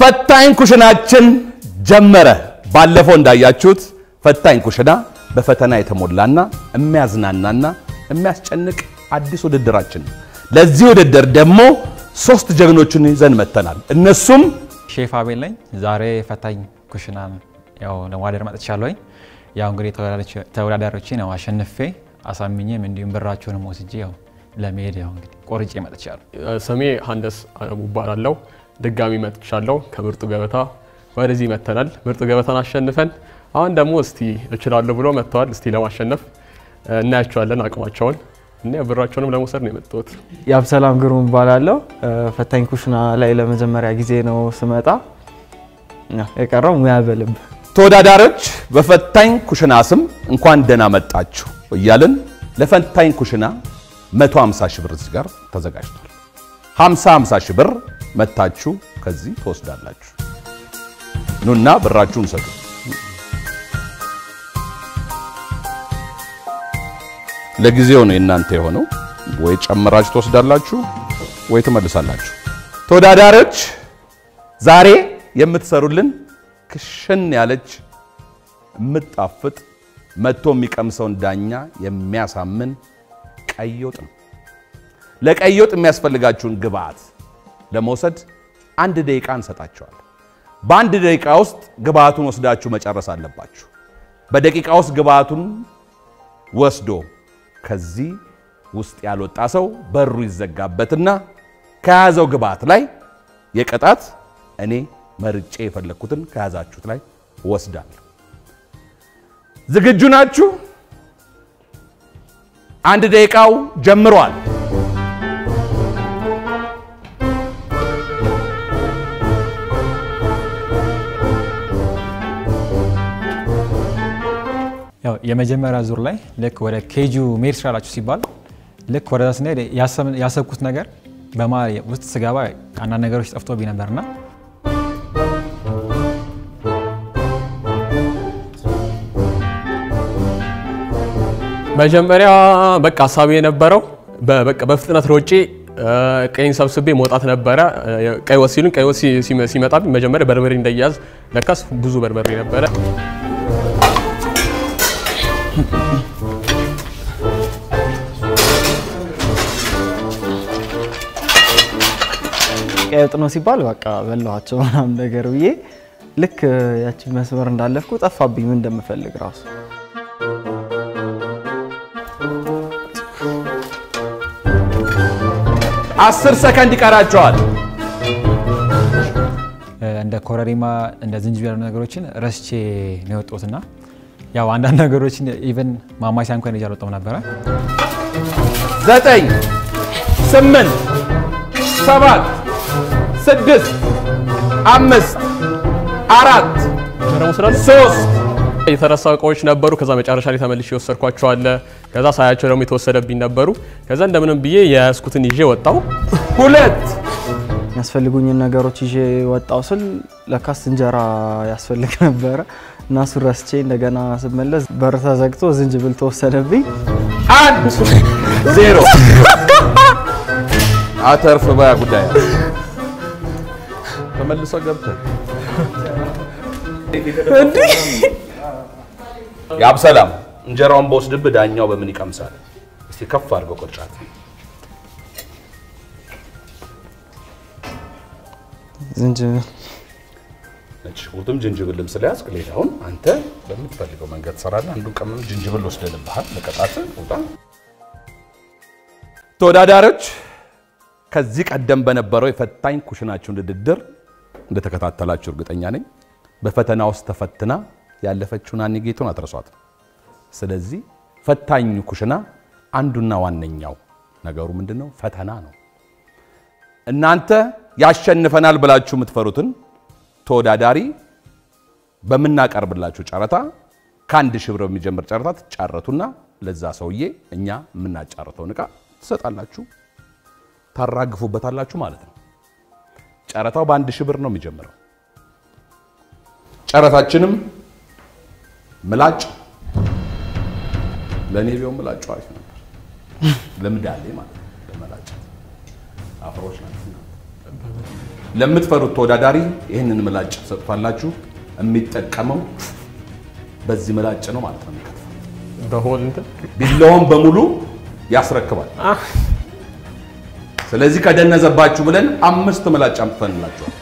ፈታኝ ኩሽናችን ጀመረ። ባለፈው እንዳያችሁት ፈታኝ ኩሽና በፈተና የተሞላና የሚያዝናናና የሚያስጨንቅ አዲስ ውድድራችን ነው። ለዚህ ውድድር ደግሞ ሶስት ጀግኖችን ይዘን መጥተናል። እነሱም ሼፍ አቤል ነኝ። ዛሬ ፈታኝ ኩሽናን ያው ለማደር መጥቻለሁኝ። ያው እንግዲህ ተወዳዳሪዎችን ያው አሸንፌ አሳምኜም እንዲሁም ብራቸውንም ወስጄ ያው ለመሄድ ያው እንግዲህ ቆርጬ መጥቻለሁ። ስሜ ሀንደስ አለሙ እባላለሁ። ድጋሚ መጥቻለሁ ከምርጡ ገበታ ወደዚህ መጥተናል። ምርጡ ገበታን አሸንፈን አሁን ደግሞ እስቲ እችላለሁ ብሎ መጥተዋል። እስቲ ለማሸነፍ እናያቸዋለን አቅማቸውን እና ብራቸውንም ለመውሰድ ነው የመጣሁት። የአብሰላም ግሩም እባላለሁ። ፈታኝ ኩሽና ላይ ለመጀመሪያ ጊዜ ነው ስመጣ። ያው የቀረው ሙያ በልብ ተወዳዳሪዎች በፈታኝ ኩሽና ስም እንኳን ደህና መጣችሁ እያልን ለፈታኝ ኩሽና 150 ሺህ ብር እዚህ ጋር ተዘጋጅቷል። 50 50 ሺህ ብር መታችሁ ከዚህ ትወስዳላችሁ። ኑና ብራችሁን ሰጡ። ለጊዜው ነው የእናንተ የሆነው። ወይ ጨምራችሁ ትወስዳላችሁ ወይ ትመልሳላችሁ። ተወዳዳሪዎች ዛሬ የምትሰሩልን ክሽን ያለች የምጣፍጥ መጥቶ የሚቀምሰውን ዳኛ የሚያሳምን ቀይ ወጥ ነው። ለቀይ ወጥ የሚያስፈልጋችሁን ግብአት ለመውሰድ አንድ ደቂቃ እንሰጣችኋል። በአንድ ደቂቃ ውስጥ ግብአቱን ወስዳችሁ መጨረስ አለባችሁ። በደቂቃ ውስጥ ግብአቱን ወስዶ ከዚህ ውስጥ ያልወጣ ሰው በሩ ይዘጋበትና ከያዘው ግብአት ላይ የቅጣት እኔ መርጬ የፈለግኩትን ከያዛችሁት ላይ ወስዳለሁ። ዝግጁ ናችሁ? አንድ ደቂቃው ጀምሯል። ያው የመጀመሪያ ዙር ላይ ልክ ወደ ኬጁ መሄድ ትችላላችሁ ሲባል ልክ ወደዛ ስንሄድ ያሰብኩት ነገር በመሀል ውስጥ ስገባ አንዳንድ ነገሮች ጠፍቶብኝ ነበርና መጀመሪያ በቃ ሀሳቤ የነበረው በቃ በፍጥነት ሮጬ ቀይን ሰብስቤ መውጣት ነበረ። ቀይ ወጥ ሲሉን ቀይ ወጥ ሲመጣብኝ መጀመሪያ በርበሬ እንዳያዝ ለካስ ብዙ በርበሬ ነበረ። ቀይ ወጥ ነው ሲባል በቃ በላኋቸው ምናምን ነገር ብዬ ልክ ያቺ መስመር እንዳለፍኩ ጠፋብኝ ምን እንደምፈልግ ራሱ አስር ሰከንድ ይቀራቸዋል። እንደ ኮረሪማ እንደ ዝንጅብል ያሉ ነገሮችን ረስቼ ነው የወጣሁትና ያው አንዳንድ ነገሮችን ኢቨን ማማሲያ እንኳን ይዤ አልወጣሁም ነበረ። ዘጠኝ ስምንት ሰባት ስድስት አምስት አራት ደግሞ ስላለ ሶስት የተረሳ እቃዎች ነበሩ። ከዛ መጨረሻ ላይ ተመልሼ የወሰድኳቸው አለ። ከዛ ሳያቸው ደግሞ የተወሰደብኝ ነበሩ። ከዛ እንደምንም ብዬ የያዝኩትን ይዤ ወጣው። ሁለት የሚያስፈልጉኝን ነገሮች ይዤ ወጣው ስል ለካስ እንጀራ ያስፈልግ ነበረ እና እሱን ረስቼ እንደገና ስመለስ በር ተዘግቶ ዝንጅብል ተወሰደብኝ። አንድ ዜሮ አተርፍ በያ ጉዳይ ተመልሶ ገብተህ የአብሰላም እንጀራውን በወስድብህ ዳኛው በምን ይቀምሳል? እስቲ ከፍ አድርገው ቅርጫት ዝንጅብል ነጭ ሽንኩርትም ጅንጅብልም ስለያዝክ ሌላውን አንተ በምትፈልገው መንገድ ትሰራለህ። አንዱን ቀመም ጅንጅብል ወስደንብሃል። ለቀጣት ውጣ። ተወዳዳሪዎች ከዚህ ቀደም በነበረው የፈታኝ ኩሽናችሁን ውድድር እንደተከታተላችሁ እርግጠኛ ነኝ። በፈተና ውስጥ ተፈትና ያለፈችውን አኒ ጌቱን አትረሷት። ስለዚህ ፈታኙ ኩሽና አንዱና ዋነኛው ነገሩ ምንድን ነው? ፈተና ነው። እናንተ ያሸንፈናል ብላችሁ የምትፈሩትን ተወዳዳሪ በምናቀርብላችሁ ጨረታ ከአንድ ሺህ ብር የሚጀምር ጨረታ ትጫረቱና ለዛ ሰውዬ እኛ የምናጫርተውን ዕቃ ትሰጣላችሁ፣ ታራግፉበታላችሁ ማለት ነው። ጨረታው በአንድ ሺህ ብር ነው የሚጀምረው። ጨረታችንም ምላጭ ለእኔ ቢሆን ምላጩ አሪፍ ነበር። ልምድ አለኝ ማለት ነው። ለመላጨት አፍሮች ናቸው። ለምትፈሩት ተወዳዳሪ ይህንን ምላጭ ሰጥቷላችሁ። የሚጠቀመው በዚህ ምላጭ ነው ማለት ነው። የሚከትፈው በሆል እንትን ቢላውን በሙሉ ያስረክባል። ስለዚህ ከደነዘባችሁ ብለን አምስት ምላጭ አምጥተንላችኋል።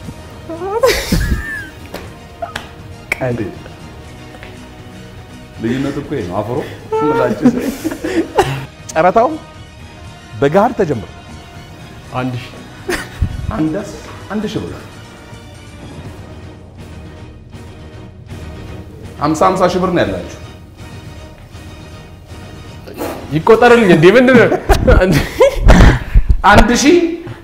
ልዩነት እኮ ይሄ ነው። አፍሮ ምላጭ ጨረታው በገሃድ ተጀምሮ አንድ ሺህ አንደስ አንድ ሺህ ብር ሀምሳ ሀምሳ ሺህ ብር ነው ያላችሁ። ይቆጠርልኝ እንዴ? ምንድን ነው? አንድ ሺህ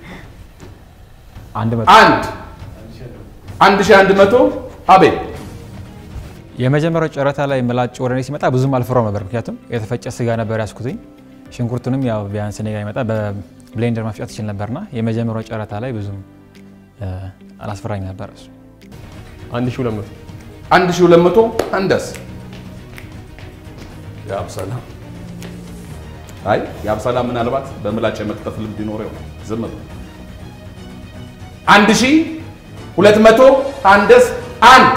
አንድ መቶ አንድ አንድ ሺህ አንድ መቶ አቤት የመጀመሪያው ጨረታ ላይ ምላጭ ወደ እኔ ሲመጣ ብዙም አልፈራው ነበር። ምክንያቱም የተፈጨ ስጋ ነበር ያስኩትኝ። ሽንኩርቱንም ያው ቢያንስ እኔ ጋር ይመጣ በብሌንደር መፍጨት ይችል ነበርና የመጀመሪያው ጨረታ ላይ ብዙም እ፣ አላስፈራኝ ነበር እሱ። አንድ ሺህ ሁለት መቶ አንድ ሺህ ሁለት መቶ አንደስ የአብሰላ አይ የአብሰላ ምናልባት በምላጭ የመክተፍ ልምድ ይኖረው ይሆናል። ዝም ብሎ አንድ ሺህ ሁለት መቶ አንደስ አንድ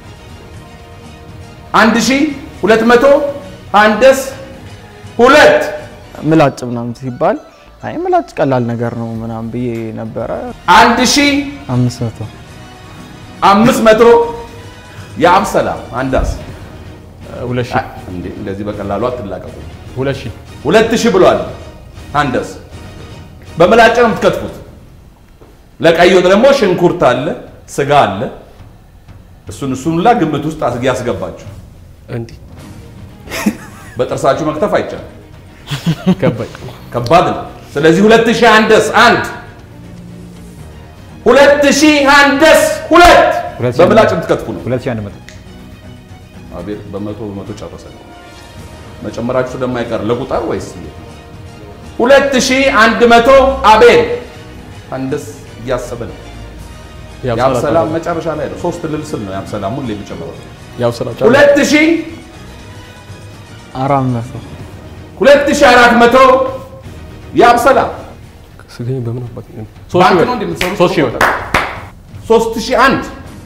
አንድ ሺህ ሁለት መቶ አንደስ ሁለት ምላጭ ምናምን ሲባል አይ ምላጭ ቀላል ነገር ነው ምናምን ብዬ ነበረ። አንድ ሺህ አምስት መቶ አምስት መቶ የአብሰላ አንዳስ ሁለት ሺህ እንዴ እንደዚህ በቀላሉ አትላቀቁ። ሁለት ሺህ ሁለት ሺህ ብሏል። አንደስ በምላጭ ነው የምትከትፉት። ለቀይ ወጥ ደግሞ ሽንኩርት አለ፣ ስጋ አለ። እሱን እሱን ሁላ ግምት ውስጥ አስጊ ያስገባችሁ። እንዲህ በጥርሳችሁ መክተፍ አይቻልም፣ ገባኝ። ከባድ ነው። ስለዚህ ሁለት ሺህ አንደስ አንድ ሁለት ሺህ አንደስ ሁለት ሁለት ሺህ በምላጭ አንድ- የምትከትፉ ነው። ሁለት ሺህ አንድ መቶ አቤት በመቶ በመቶ ጨረሰ። መጨመራችሁ ስለማይቀር ለቁጥር ወይስ እንዴት ነው? ሁለት ሺህ አንድ መቶ አቤል አንደስ እያሰበ ነው። የአብሰላ መጨረሻ ላይ ነው። ሶስት ልልስል ነው የአብሰላ ሁሌ የሚጨምረው። የአብሰላ ሁለት ሺህ አራት መቶ ሁለት ሺህ አራት መቶ የአብሰላ ስገኝ በምን አባት ባንክ ነው እንደምትሰሩት ሶስት ሺህ ብር ሶስት ሺህ አንድ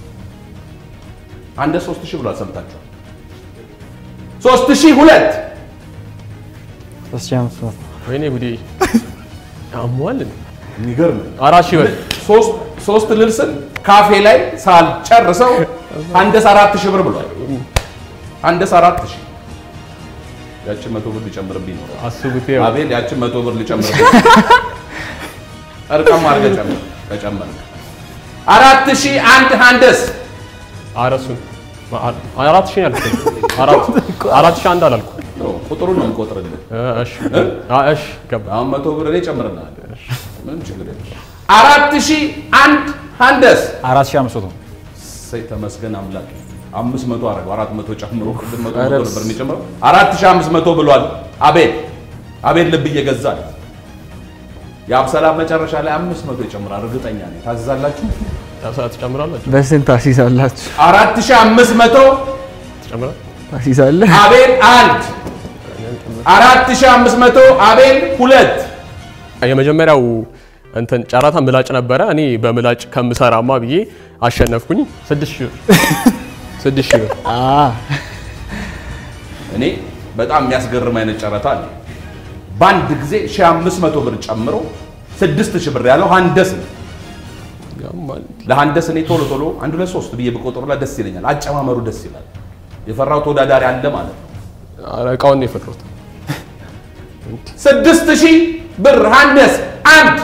አንደ ሶስት ሺህ ብሏል። ሰምታችኋል። ሶስት ሺህ ሁለት ሶስት ሺህ አምስት መቶ ወይኔ ጉዴ አሟል እንዴ? የሚገርም ነው። አራት ሺህ ብር ሶስት ሶስት ልልስን ካፌ ላይ ሳልጨርሰው አንደስ አራት ሺህ ብር ብሏል። አንደስ አራት ሺህ ያችን መቶ ብር ሊጨምርብኝ ነው። አስቡት። ይኸው አቤል ያችን መቶ ብር ሊጨምርብኝ እርቀም አድርገህ ጨምር ከጨመር አራት ሺህ አንድ አንደስ አረሱን አራት ሺህ ያልኩት አራት አራት ሺህ አንድ አላልኩ። ቁጥሩን ነው የምቆጥርልህ። እሺ አ እሺ ገባ አሁን መቶ ብር እኔ ጨምርልሃለሁ። ምንም ችግር የለም። አራት ሺህ አንድ አንደስ አራት ሺህ አምስት መቶ እሰይ ተመስገን አምላክ። አምስት መቶ አደረገው አራት መቶ ጨምሮ ቅድም መቶ መቶ ነበር የሚጨምረው አራት ሺህ አምስት መቶ ብሏል። አቤል አቤል ልብ እየገዛል የአብሰላ መጨረሻ ላይ አምስት መቶ ይጨምራል። እርግጠኛ ነኝ። ታዝዛላችሁ። ሰዓት ትጨምራላችሁ በስንት ታሲዛላችሁ? አራት ሺህ አምስት መቶ ትጨምራል ታሲዛለህ? አቤል አንድ አራት ሺህ አምስት መቶ አቤል ሁለት የመጀመሪያው እንትን ጨረታ ምላጭ ነበረ። እኔ በምላጭ ከምሰራማ ብዬ አሸነፍኩኝ። ስድስት ሺህ ብር ስድስት ሺህ ብር አ እኔ በጣም የሚያስገርም አይነት ጨረታ አለ። በአንድ ጊዜ 1500 ብር ጨምሮ 6000 ብር ያለው ሀንደስ ነው። ያማል። ለሀንደስ እኔ ቶሎ ቶሎ አንድ ሁለት ሶስት ብዬ ብቆጥሩላ ደስ ይለኛል። አጨማመሩ ደስ ይላል። የፈራው ተወዳዳሪ አለ ማለት ነው። ኧረ እቃውን ነው የፈራሁት። 6000 ብር ሀንደስ አንድ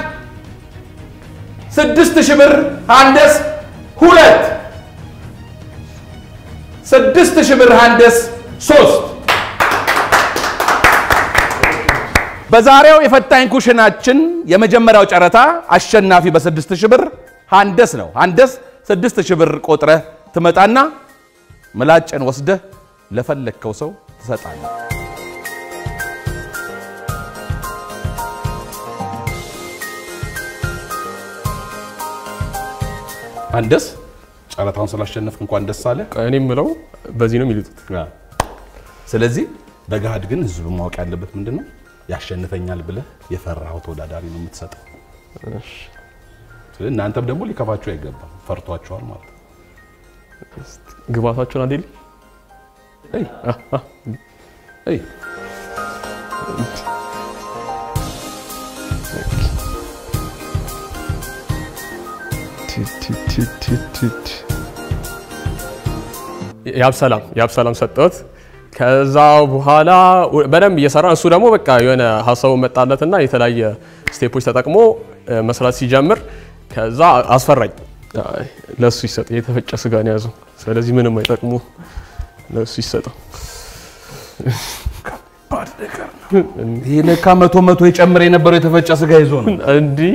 6000 ብር ሀንደስ ሁለት 6000 ብር ሀንደስ ሶስት በዛሬው የፈታኝ ኩሽናችን የመጀመሪያው ጨረታ አሸናፊ በስድስት ሺህ ብር ሀንደስ ነው። ሀንደስ ስድስት ሺህ ብር ቆጥረህ ትመጣና ምላጭን ወስደህ ለፈለግከው ሰው ትሰጣለህ። ሀንደስ ጨረታውን ስላሸነፍክ እንኳን ደስ አለ። እኔ የምለው በዚህ ነው የሚልጡት። ስለዚህ በገሃድ ግን ህዝቡ ማወቅ ያለበት ምንድን ነው፣ ያሸንፈኛል ብለህ የፈራኸው ተወዳዳሪ ነው የምትሰጠው። ስለዚህ እናንተም ደግሞ ሊከፋችሁ አይገባም። ፈርቷቸዋል ማለት ነው። ግባታቸውን አንዴ እይ እይ ያብ ሰላም ያብ ሰላም ሰጠሁት። ከዛ በኋላ በደንብ እየሰራ እሱ ደግሞ በቃ የሆነ ሀሳቡ መጣለትና የተለያየ ስቴፖች ተጠቅሞ እ፣ መስራት ሲጀምር ከዛ አስፈራኝ። አይ፣ ለእሱ ይሰጥ የተፈጨ ስጋ ነው ያዘው። ስለዚህ ምንም አይጠቅሙ ለእሱ ይሰጠው። ይሄ ለካ መቶ መቶ የጨምር የነበረው የተፈጨ ስጋ ይዞ ነው። እንዲህ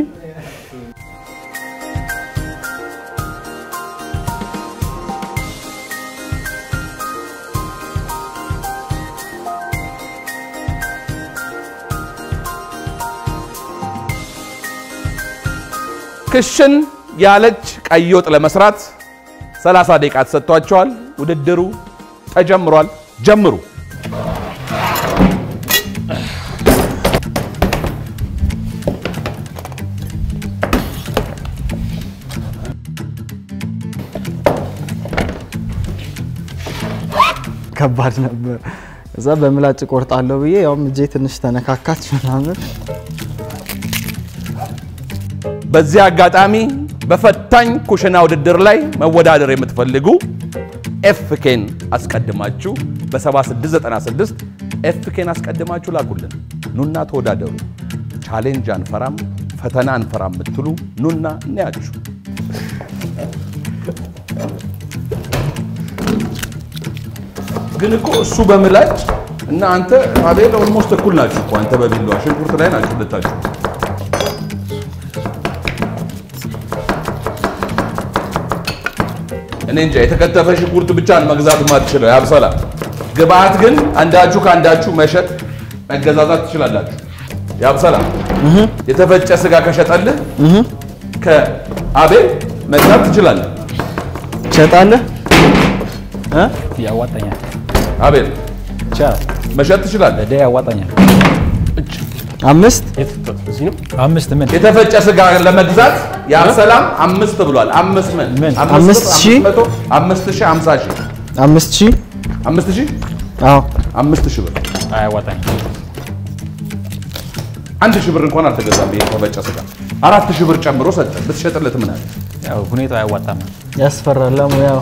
ክሽን ያለች ቀይ ወጥ ለመስራት 30 ደቂቃ ተሰጥቷቸዋል። ውድድሩ ተጀምሯል። ጀምሩ። ከባድ ነበር። እዛ በምላጭ ቆርጣለሁ ብዬ ያውም እጄ ትንሽ ተነካካች ምናምን። በዚህ አጋጣሚ በፈታኝ ኩሽና ውድድር ላይ መወዳደር የምትፈልጉ ኤፍኬን አስቀድማችሁ በ7696 ኤፍኬን አስቀድማችሁ ላኩልን። ኑና ተወዳደሩ። ቻሌንጅ አንፈራም፣ ፈተና አንፈራም የምትሉ ኑና እናያችሁ። ግን እኮ እሱ በምላጭ እና አንተ አቤል ኦልሞስት እኩል ናችሁ እኮ አንተ በቢላዋ ሽንኩርት ላይ ናችሁ ሁለታችሁ። እኔ እንጃ የተከተፈ ሽንኩርት ብቻ ነው መግዛት ማትችለው ያብሰላ። ግብአት ግን አንዳችሁ ከአንዳችሁ መሸጥ መገዛዛት ትችላላችሁ። ያብሰላ የተፈጨ ስጋ ከሸጠልህ ከአቤል መግዛት ትችላለህ። ትሸጣለህ እ? ያዋጣኛል፣ አቤል ይቻላል፣ መሸጥ ትችላለህ። ለደ ያዋጣኛል። አምስት የት- እዚህ ነው አምስት ምን የተፈጨ ስጋ ለመግዛት የአብሰላም አምስት ብሏል። አምስት ምን? ምን? አምስት ብር፣ ሺህ? መቶ አምስት ሺህ አምሳ ሺህ አምስት ሺህ አምስት ሺህ አዎ አምስት ሺህ ብር አያዋጣኝ። አንድ ሺህ ብር እንኳን አልተገዛም። ይሄ የተፈጨ ስጋ አራት ሺህ ብር ጨምሮ ሰጠ። ብትሸጥለት ምን አለ? ያው ሁኔታው አያዋጣም። ያስፈራል። ለሙያው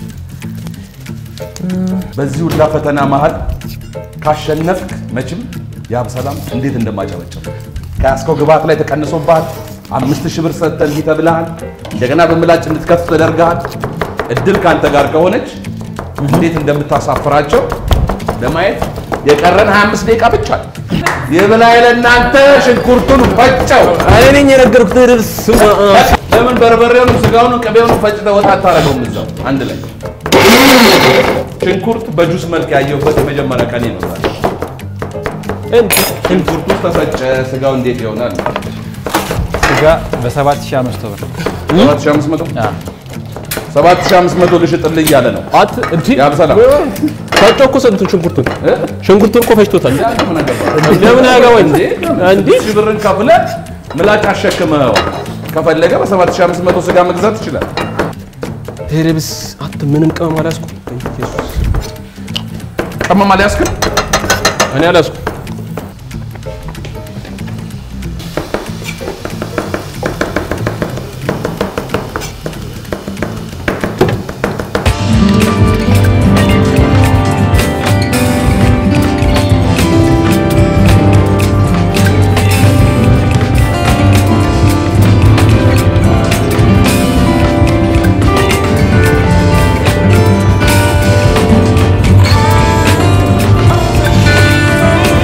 በዚህ ሁላ ፈተና መሃል ካሸነፍክ መቼም የአብሰላም እንዴት እንደማጨበጨብ ከያዝከው ግብአት ላይ ተቀንሶብሃል። አምስት ሺህ ብር ሰጥተህ እንዲህ ተብለሃል። እንደገና በምላጭ እንድትከፍ ተደርገሃል። እድል ከአንተ ጋር ከሆነች እንዴት እንደምታሳፍራቸው ለማየት የቀረን 25 ደቂቃ ብቻ ነው። የበላይ ለእናንተ ሽንኩርቱን ፈጨው። እኔ ነኝ የነገርኩት ድርስ ለምን በርበሬውንም ስጋውንም ቅቤውንም ፈጭተህ ወጥ አታደርገውም? እዛው አንድ ላይ ሽንኩርት በጁስ መልክ ያየሁበት የመጀመሪያ ቀኔ ነው ዛሬ። ሽንኩርቱ ተፈጨ፣ ስጋው እንዴት ይሆናል? ስጋ በ7500 ብር 7500 አዎ። 7500 ልሽጥልህ እያለ ነው። አት እንዲ ያብሰላም ፈጮ እኮ ስንቱን ሽንኩርቱን ሽንኩርቱን እኮ ፈጭቶታል። ምን አገባህ? ለምን አያገባኝ እንዴ? እንዲ ሺህ ብርን ከፍለህ ምላጭ አሸክመኸው ከፈለገ በ7500 ስጋ መግዛት ይችላል። ቴሬብስ አት ምንም ቅመም አልያዝኩም። ቅመም አልያዝክም? እኔ አልያዝኩም። እ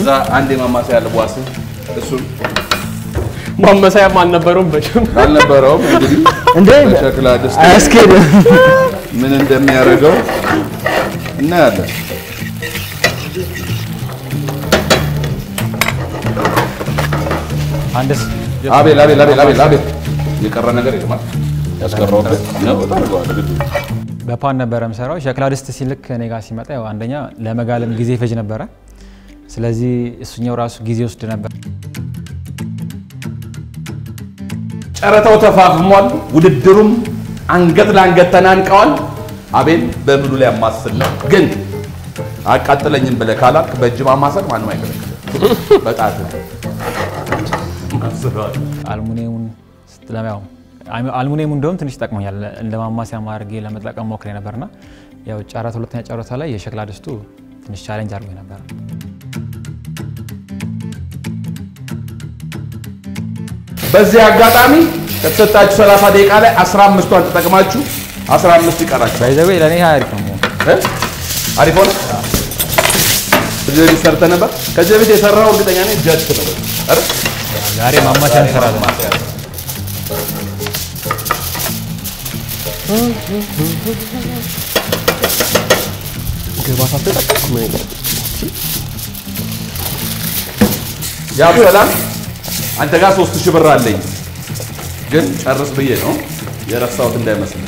ከዛ አንድ የማማሰያ ልቧስ እሱን ማመሳያም አልነበረውም በጭም አልነበረውም። እንግዲህ እንዴ በሸክላ ድስት አያስኬድም። ምን እንደሚያደርገው እናያለን። አንድስ አቤል አቤል አቤል አቤል አቤል የቀረ ነገር የለም ያስቀረውበት ነው ታደርገዋለህ ግድ ነው። በፓን ነበረ የምሰራው። ሸክላ ድስት ሲልክ እኔ ጋር ሲመጣ ያው አንደኛ ለመጋለም ጊዜ ይፈጅ ነበረ። ስለዚህ እሱኛው ራሱ ጊዜ ወስድ ነበር። ጨረታው ተፋፍሟል። ውድድሩም አንገት ለአንገት ተናንቀዋል። አቤል በምሉ ላይ ያማስል ነው፣ ግን አቃጥለኝም ብለህ ካላልክ በእጅ ማማሰል ማንም አይከለክልም። በጣት አልሙኒየሙን ስትለማው አልሙኒየሙ እንደውም ትንሽ ጠቅሞኛል። እንደ ማማሲያ ማድረጌ ለመጠቀም ሞክሬ ነበርና ያው ጨረታ ሁለተኛ ጨረታ ላይ የሸክላ ድስቱ ትንሽ ቻሌንጅ አድርጎ ነበር። በዚህ አጋጣሚ ከተሰጣችሁ 30 ደቂቃ ላይ 15ቷን ተጠቅማችሁ 15 ይቀራችሁ። ባይዘዌ ለእኔ ይሄ አሪፍ ነው። እ? አሪፍ ሆነ። ከዚህ በፊት ሰርተህ ነበር። ከዚህ በፊት የሰራው እርግጠኛ ነኝ ጀት ነው አይደል? ዛሬ ማማሲያ እንሰራለን። ያው ሰላም አንተ ጋር ሶስት ሺህ ብር አለኝ፣ ግን ጨርስ ብዬ ነው የረሳሁት እንዳይመስል።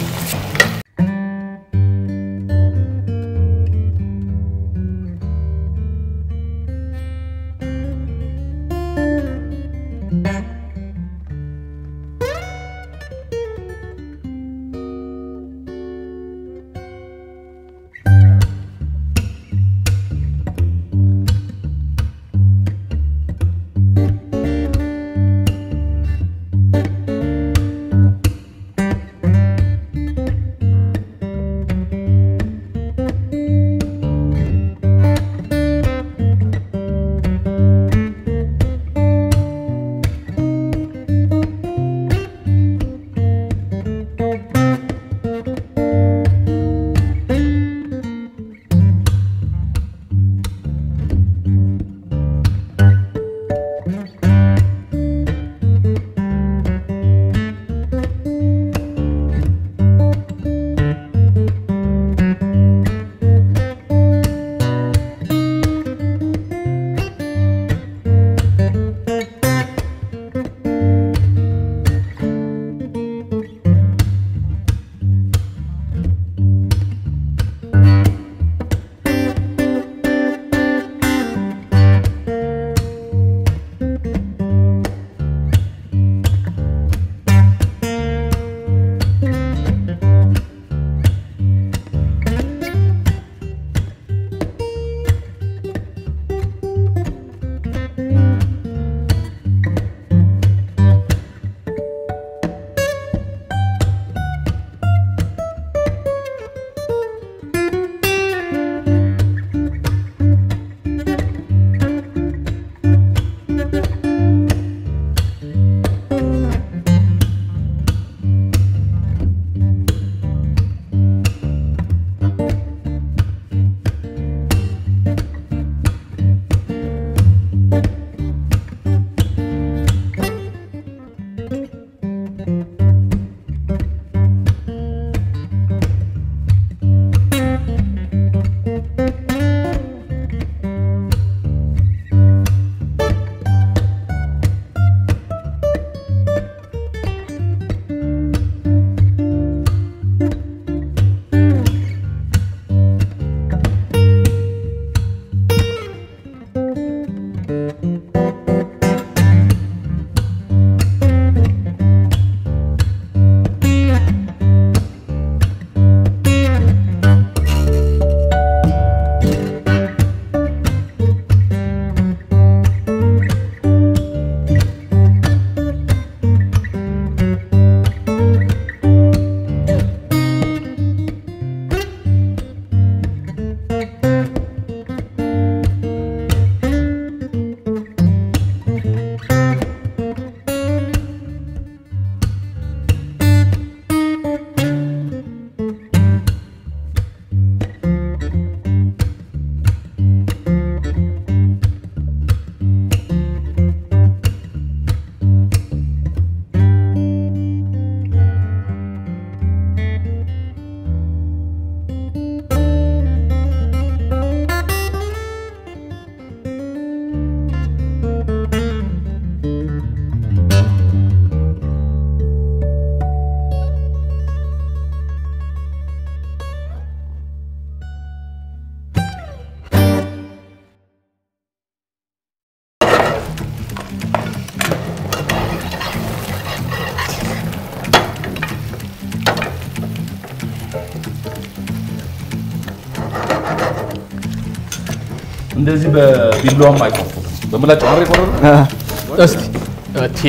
እንደዚህ በቢላዋም አይቆርጡትም። በምላጭ ማረ ይቆረጡ። እስቲ እቴ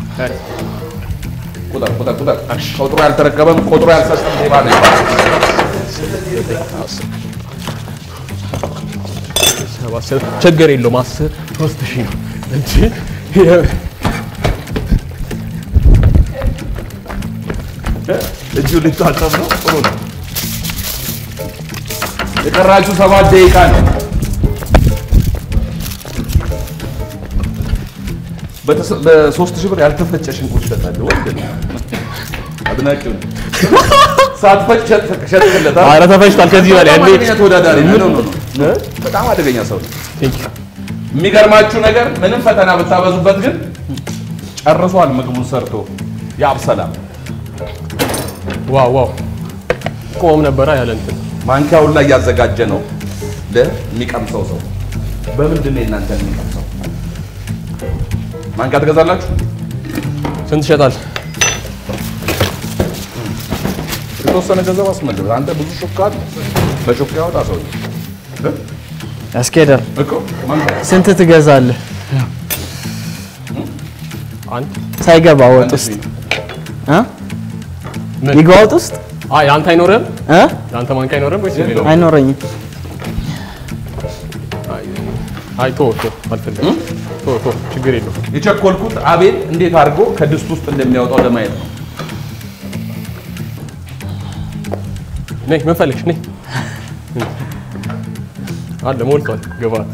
ቁጥር ቁጥር ቁጥር ቁጥሩ ያልተረከበም ቁጥሩ ያልሰጠም ሌባ ነው ይባላል። ሰባት ስር ችግር የለውም። አስር ሶስት ሺህ ነው እንጂ እጁ ሊታጠብ ነው። ጥሩ ነው። የቀራችሁ ሰባት ደቂቃ ነው። በተሰ- በሶስት ሺህ ብር ያልተፈጨ ሽንኩርት ይሸጣል። ወንድ ነው። አድናቂው ነው። ሳትፈጭ ሸጥ- ሸጥክለታል። ኧረ ተፈጭቷል። ከዚህ በላይ በጣም እንዴ! አደገኛ ተወዳዳሪ ነው። ኖ፣ ኖ፣ ኖ። በጣም አደገኛ ሰው ነው። የሚገርማችሁ ነገር ምንም ፈተና ብታበዙበት ግን ጨርሷል ምግቡን ሰርቶ የአብሰላም ዋው ዋው ቆም ነበረ ያለ እንትን ማንኪያውን ላይ እያዘጋጀ ነው ለሚቀምሰው ሰው። በምንድን ነው የእናንተ የሚቀምሰው? ማንኪያ ትገዛላችሁ? ስንት ይሸጣል? የተወሰነ ገንዘብ አስመልስ። አንተ ብዙ ሹካ አለ። በሹካ ያወጣ ሰው ያስኬዳል። እኮ ማንኪያ ስንት ትገዛለህ? አንድ ሳይገባ ወጥ ውስጥ እ? ምን? ይግባ ወጥ ውስጥ አይ አንተ አይኖርም? እ? የአንተ ማንኪያ አይኖርም ወይስ የሚለው? አይኖረኝም። አይ ቶ ቶ አልፈልግም። ቶ ቶ ችግር የለውም። የቸኮልኩት አቤል እንዴት አድርጎ ከድስት ውስጥ እንደሚያወጣው ለማየት ነው። ነይ ምን ፈልግሽ? ነይ አለ ሞልቷል። ግባት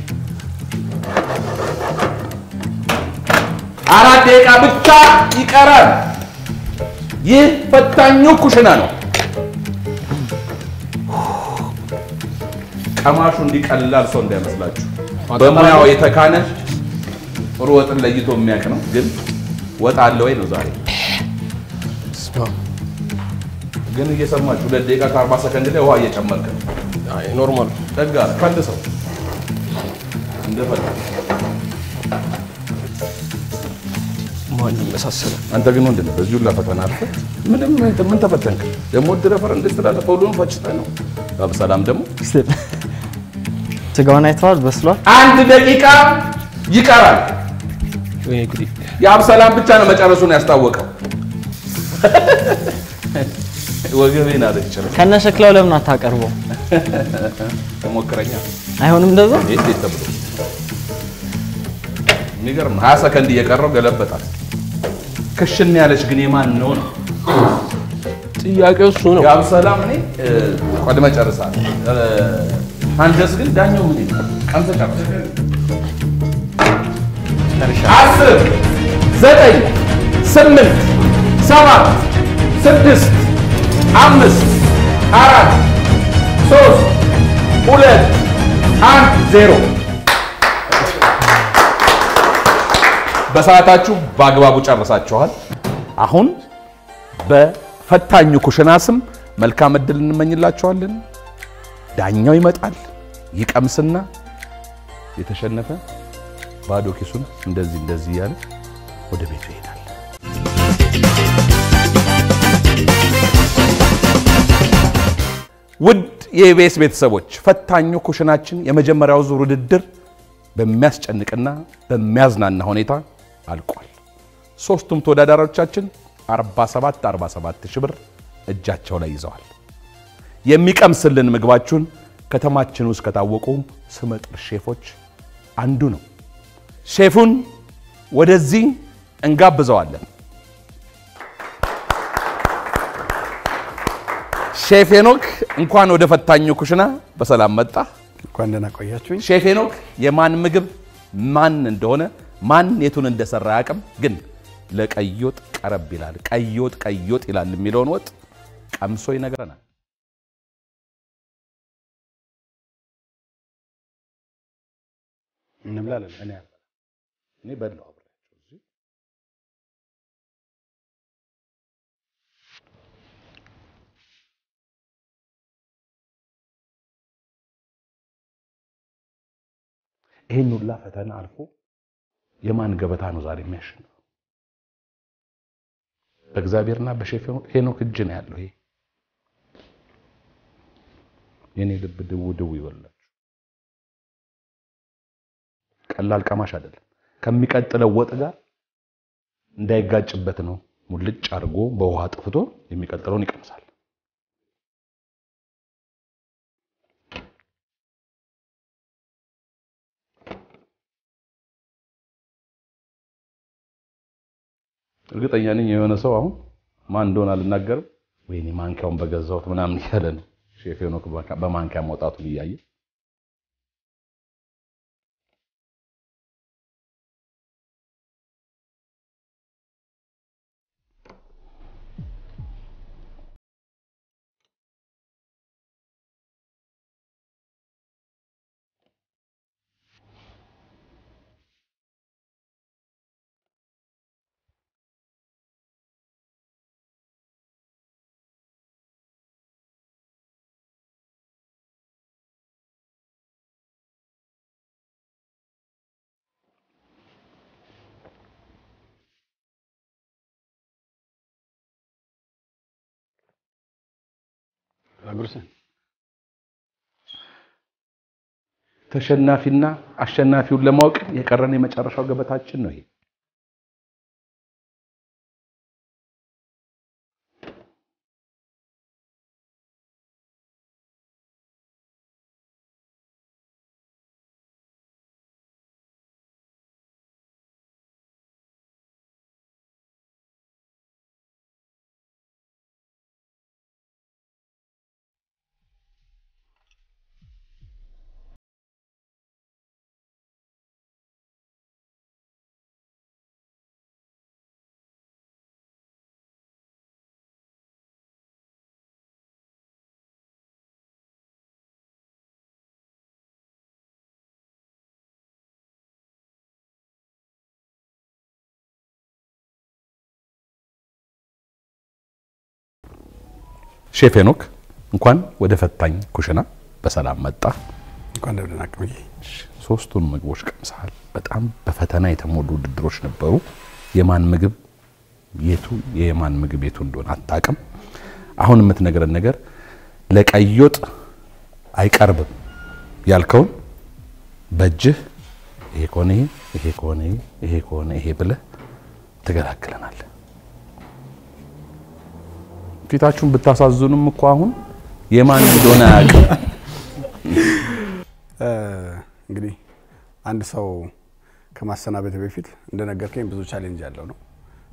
አራት ደቂቃ ብቻ ይቀራል። ይህ ፈታኙ ኩሽና ነው። ቀማሹ እንዲቀላል ሰው እንዳይመስላችሁ። በሙያው የተካነ ጥሩ ወጥን ለይቶ የሚያውቅ ነው። ግን ወጥ አለ ወይ ነው ዛሬ። ግን እየሰማችሁ ሁለት ደቂቃ ከአርባ ሰከንድ ላይ ውሃ እየጨመርክ ነው። አይ ኖርማል ጠጋ ከልሰው እንደፈለግ ማን ይመሳሰላል? አንተ ግን ወንድ ነህ። በዚሁ ፈተና አልፈህ ምንም ምን ተፈተንክ? ደግሞ ድረፈር እንዴት ትላለህ? ሁሉንም ፈጭተህ ነው። በሰላም ደግሞ ስጋውን አይተዋል? በስሏል። አንድ ደቂቃ ይቀራል። ወይኔ ጉዴ! የአብሰላም ብቻ ነው መጨረሱን ያስታወቀው። ወገቤን አለችር ከነ ሸክላው ለምን አታቀርበው? ተሞክረኛ አይሆንም እንደዛ። ይህ እንዴት ተብሎ የሚገርም ነው። ሀያ ሰከንድ እየቀረው ገለበጣል። ክሽን ያለች ግን የማን ነው ነው ጥያቄው እሱ ነው። የአብሰላም እኔ ቀድመ ጨርሳል። አንተስ ግን ዳኛው ምን ይላል? ቀምሰህ ጨርሰህ አስር ዘጠኝ ስምንት ሰባት ስድስት አምስት አራት ሶስት ሁለት አንድ ዜሮ። በሰዓታችሁ በአግባቡ ጨርሳችኋል። አሁን በፈታኙ ኩሽና ስም መልካም እድል እንመኝላችኋለን። ዳኛው ይመጣል፣ ይቀምስና የተሸነፈ ባዶ ኪሱን እንደዚህ እንደዚህ እያለ ወደ ቤቱ ይሄዳል። ውድ የኢቢኤስ ቤተሰቦች ፈታኙ ኩሽናችን የመጀመሪያው ዙር ውድድር በሚያስጨንቅና በሚያዝናና ሁኔታ አልቋል። ሶስቱም ተወዳዳሪዎቻችን 47 47 ሺህ ብር እጃቸው ላይ ይዘዋል። የሚቀምስልን ምግባችሁን ከተማችን ውስጥ ከታወቁ ስመጥር ሼፎች አንዱ ነው። ሼፉን ወደዚህ እንጋብዘዋለን። ሼፍ ሄኖክ እንኳን ወደ ፈታኙ ኩሽና በሰላም መጣ። እንኳን ደህና ቆያችሁኝ። ሼፍ ሄኖክ የማን ምግብ ማን እንደሆነ ማን የቱን እንደሰራ አያውቅም፣ ግን ለቀይ ወጥ ቀረብ ይላል። ቀይ ወጥ ቀይ ወጥ ይላል የሚለውን ወጥ ቀምሶ ይነግረናል። እንብላለን። እኔ እኔ በላሁ አብሬያቸው እዚህ ይህን ሁላ ፈተና አልፎ የማን ገበታ ነው ዛሬ የሚያሸንፈው? በእግዚአብሔርና በሼፍ ሄኖክ እጅ ነው ያለው። ይሄ የኔ ልብ ድው ድው ይበላል። ቀላል ቀማሽ አይደለም። ከሚቀጥለው ወጥ ጋር እንዳይጋጭበት ነው ሙልጭ አድርጎ በውሃ ጥፍቶ የሚቀጥለውን ይቀምሳል። እርግጠኛ ነኝ የሆነ ሰው አሁን ማን እንደሆነ አልናገርም፣ ወይኔ ማንኪያውን በገዛሁት ምናምን እያለ ነው ሼፍ ሄኖክ በማንኪያ መውጣቱን እያየ አጉርሰን ተሸናፊና አሸናፊውን ለማወቅ የቀረን የመጨረሻው ገበታችን ነው ይሄ። ሼፍ ሄኖክ እንኳን ወደ ፈታኝ ኩሽና በሰላም መጣ። እንኳን ደህና ናችሁ። ሶስቱን ምግቦች ቀምሰሃል። በጣም በፈተና የተሞሉ ውድድሮች ነበሩ። የማን ምግብ የቱ የማን ምግብ የቱ እንደሆነ አታውቅም። አሁን የምትነግረን ነገር ለቀይ ወጥ አይቀርብም ያልከውን በእጅህ ይሄ ከሆነ ይሄ ይሄ ከሆነ ይሄ ይሄ ከሆነ ይሄ ብለህ ትገላግለናለህ። ፊታችሁን ብታሳዝኑም እኮ አሁን የማን እንደሆነ አያውቅም። እንግዲህ አንድ ሰው ከማሰናበት በፊት እንደነገርከኝ ብዙ ቻሌንጅ ያለው ነው።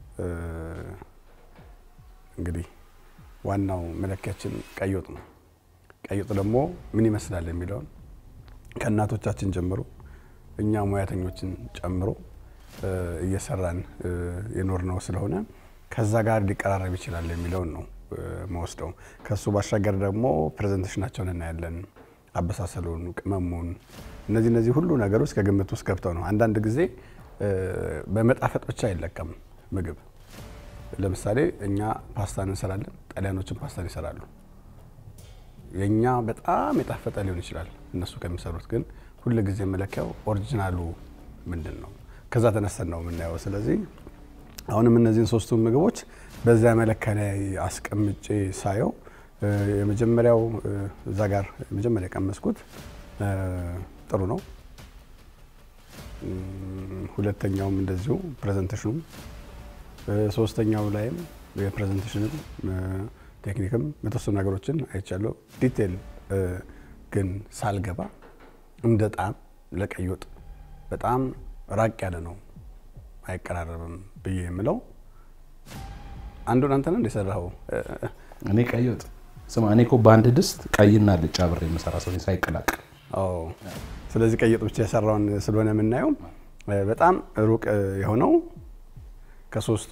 እንግዲህ ዋናው መለኪያችን ቀይ ወጥ ነው። ቀይ ወጥ ደግሞ ምን ይመስላል የሚለውን ከእናቶቻችን ጀምሮ እኛ ሙያተኞችን ጨምሮ እየሰራን የኖር ነው ስለሆነ ከዛ ጋር ሊቀራረብ ይችላል የሚለውን ነው መወስደው። ከሱ ባሻገር ደግሞ ፕሬዘንቴሽናቸውን እናያለን፣ አበሳሰሉን፣ ቅመሙን፣ እነዚህ እነዚህ ሁሉ ነገሮች ከግምት ውስጥ ገብተው ነው። አንዳንድ ጊዜ በመጣፈጥ ብቻ አይለቀም ምግብ። ለምሳሌ እኛ ፓስታ እንሰራለን፣ ጣሊያኖችን ፓስታን ይሰራሉ። የእኛ በጣም የጣፈጠ ሊሆን ይችላል እነሱ ከሚሰሩት ግን ሁል ጊዜ መለኪያው ኦሪጂናሉ ምንድን ነው? ከዛ ተነስተን ነው የምናየው። ስለዚህ አሁንም እነዚህን ሶስቱ ምግቦች በዚያ መለኪያ ላይ አስቀምጬ ሳየው የመጀመሪያው እዛ ጋር የመጀመሪያ የቀመስኩት ጥሩ ነው። ሁለተኛውም እንደዚሁ ፕሬዘንቴሽኑ፣ ሶስተኛው ላይም የፕሬዘንቴሽንም ቴክኒክም የተወሰኑ ነገሮችን አይቻለሁ። ዲቴል ግን ሳልገባ እንደ ጣም ለቀይ ወጥ በጣም ራቅ ያለ ነው አይቀራረብም ብዬ የምለው አንዱን አንተ ነህ እንደሰራኸው። እኔ ቀይ ወጥ ስማ፣ እኔ እኮ በአንድ ድስት ቀይና አልጫ አብሬ የምሰራ ሰው ነኝ ሳይቀላቅል። ስለዚህ ቀይ ወጥ ብቻ የሰራውን ስለሆነ የምናየው በጣም ሩቅ የሆነው ከሶስቱ